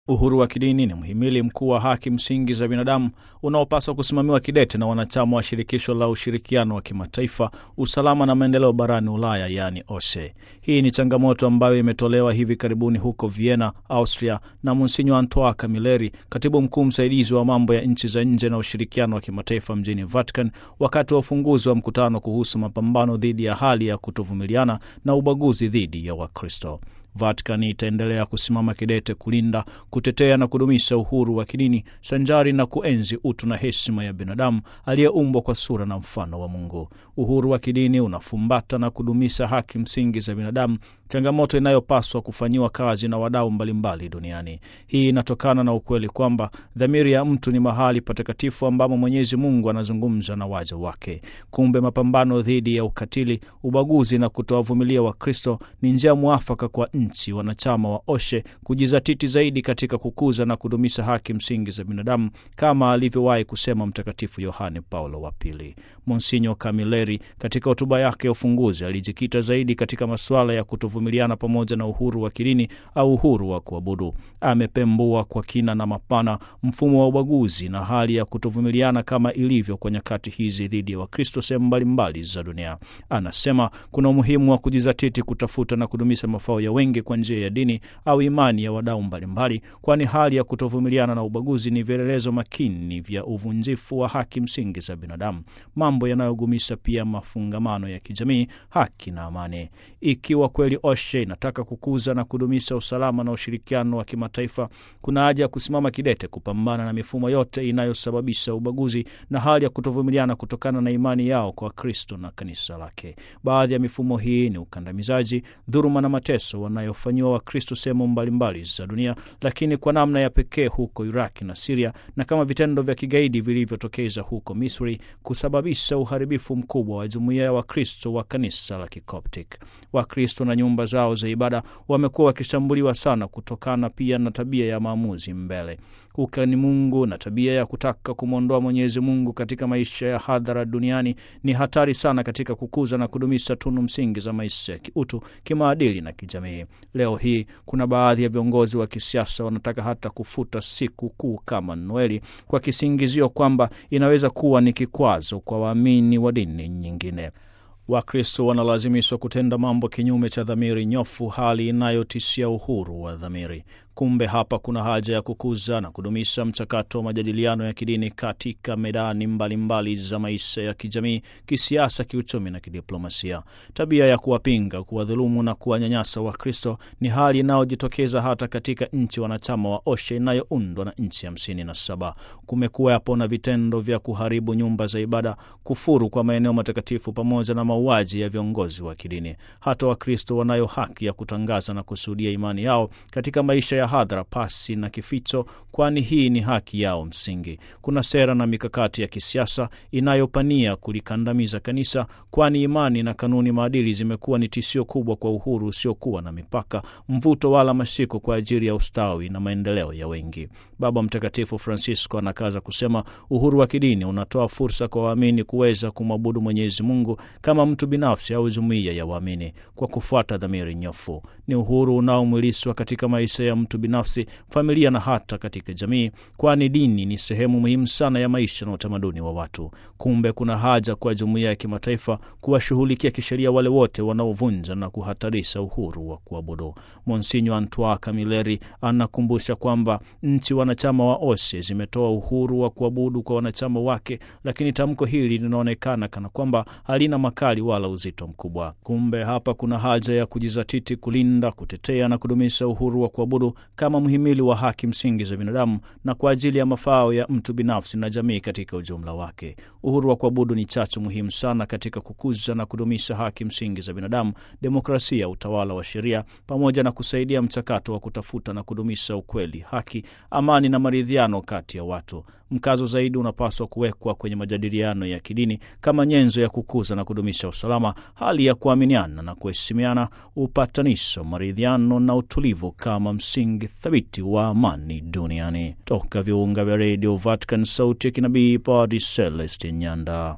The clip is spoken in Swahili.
Uhuru wa kidini ni mhimili mkuu wa haki msingi za binadamu unaopaswa kusimamiwa kidete na wanachama wa shirikisho la ushirikiano wa kimataifa, usalama na maendeleo barani Ulaya, yaani OSCE. Hii ni changamoto ambayo imetolewa hivi karibuni huko Vienna, Austria, na Monsinyo Antoine Camilleri, katibu mkuu msaidizi wa mambo ya nchi za nje na ushirikiano wa kimataifa mjini Vatican, wakati wa ufunguzi wa mkutano kuhusu mapambano dhidi ya hali ya kutovumiliana na ubaguzi dhidi ya Wakristo. Vatican itaendelea kusimama kidete kulinda, kutetea na kudumisha uhuru wa kidini sanjari na kuenzi utu na heshima ya binadamu aliyeumbwa kwa sura na mfano wa Mungu. Uhuru wa kidini unafumbata na kudumisha haki msingi za binadamu, changamoto inayopaswa kufanyiwa kazi na wadau mbalimbali duniani. Hii inatokana na ukweli kwamba dhamiri ya mtu ni mahali patakatifu ambamo Mwenyezi Mungu anazungumza na waja wake. Kumbe mapambano dhidi ya ukatili, ubaguzi na kutowavumilia Wakristo ni njia mwafaka kwa nchi wanachama wa OSCE kujizatiti zaidi katika kukuza na kudumisha haki msingi za binadamu kama alivyowahi kusema Mtakatifu Yohane Paulo wa Pili. Monsinyo Camilleri katika hotuba yake ya ufunguzi alijikita zaidi katika masuala ya kutovumiliana pamoja na uhuru wa kidini au uhuru wa kuabudu. Amepembua kwa kina na mapana mfumo wa ubaguzi na hali ya kutovumiliana kama ilivyo kwa nyakati hizi dhidi ya Wakristo sehemu mbalimbali za dunia. Anasema kuna umuhimu wa kujizatiti kutafuta na kudumisha mafao ya wengi kwa njia ya dini au imani ya wadau mbalimbali, kwani hali ya kutovumiliana na ubaguzi ni vielelezo makini vya uvunjifu wa haki msingi za binadamu, mambo yanayogumisha pia mafungamano ya kijamii, haki na amani. Ikiwa kweli OSCE inataka kukuza na kudumisha usalama na ushirikiano wa kimataifa, kuna haja ya kusimama kidete kupambana na mifumo yote inayosababisha ubaguzi na hali ya kutovumiliana kutokana na imani yao kwa Kristo na kanisa lake. Baadhi ya mifumo hii ni ukandamizaji, dhuluma na mateso wanayofanyiwa Wakristo sehemu mbalimbali za dunia, lakini kwa namna ya pekee huko Iraki na Siria, na kama vitendo vya kigaidi vilivyotokeza huko Misri kusababisha uharibifu mkubwa wa jumuiya ya Wakristo wa kanisa la Kikoptic. Wakristo na nyumba zao za ibada wamekuwa wakishambuliwa sana kutokana pia na tabia ya maamuzi mbele ukani Mungu na tabia ya kutaka kumwondoa Mwenyezi Mungu katika maisha ya hadhara duniani ni hatari sana katika kukuza na kudumisha tunu msingi za maisha ya kiutu, kimaadili na kijamii. Leo hii kuna baadhi ya viongozi wa kisiasa wanataka hata kufuta siku kuu kama Noeli kwa kisingizio kwamba inaweza kuwa ni kikwazo kwa waamini wa dini nyingine. Wakristo wanalazimishwa kutenda mambo kinyume cha dhamiri nyofu, hali inayotishia uhuru wa dhamiri. Kumbe hapa kuna haja ya kukuza na kudumisha mchakato wa majadiliano ya kidini katika medani mbalimbali mbali za maisha ya kijamii, kisiasa, kiuchumi na kidiplomasia. Tabia ya kuwapinga, kuwadhulumu na kuwanyanyasa Wakristo ni hali inayojitokeza hata katika nchi wanachama wa OSCE inayoundwa na nchi hamsini na saba. Kumekuwepo na vitendo vya kuharibu nyumba za ibada, kufuru kwa maeneo matakatifu, pamoja na mauaji ya viongozi wa kidini. Hata Wakristo wanayo haki ya kutangaza na kushuhudia imani yao katika maisha ya hadhara pasi na kificho, kwani hii ni haki yao msingi. Kuna sera na mikakati ya kisiasa inayopania kulikandamiza kanisa, kwani imani na kanuni maadili zimekuwa ni tishio kubwa kwa uhuru usiokuwa na mipaka, mvuto wala mashiko kwa ajili ya ustawi na maendeleo ya wengi. Baba Mtakatifu Francisco anakaza kusema uhuru wa kidini unatoa fursa kwa waamini kuweza kumwabudu Mwenyezi Mungu kama mtu binafsi au jumuiya ya waamini kwa kufuata dhamiri nyofu. Ni uhuru unaomwilishwa katika maisha ya mtu binafsi, familia na hata katika jamii, kwani dini ni sehemu muhimu sana ya maisha na utamaduni wa watu. Kumbe kuna haja kwa jumuiya ya kimataifa kuwashughulikia kisheria wale wote wanaovunja na kuhatarisha uhuru wa kuabudu. Monsinyo Antoine Camilleri anakumbusha kwamba nchi wanachama wa OSCE zimetoa uhuru wa kuabudu kwa wanachama wake, lakini tamko hili linaonekana kana kwamba halina makali wala uzito mkubwa. Kumbe hapa kuna haja ya kujizatiti kulinda, kutetea na kudumisha uhuru wa kuabudu kama mhimili wa haki msingi za binadamu na kwa ajili ya mafao ya mtu binafsi na jamii katika ujumla wake. Uhuru wa kuabudu ni chachu muhimu sana katika kukuza na kudumisha haki msingi za binadamu, demokrasia, utawala wa sheria, pamoja na kusaidia mchakato wa kutafuta na kudumisha ukweli, haki, amani na maridhiano kati ya watu. Mkazo zaidi unapaswa kuwekwa kwenye majadiliano ya kidini kama nyenzo ya kukuza na kudumisha usalama, hali ya kuaminiana na kuheshimiana, upatanisho, maridhiano na utulivu kama msingi thabiti wa amani duniani. Toka viunga vya redio Vatican, sauti ya kinabii, Padre Celestin Nyanda.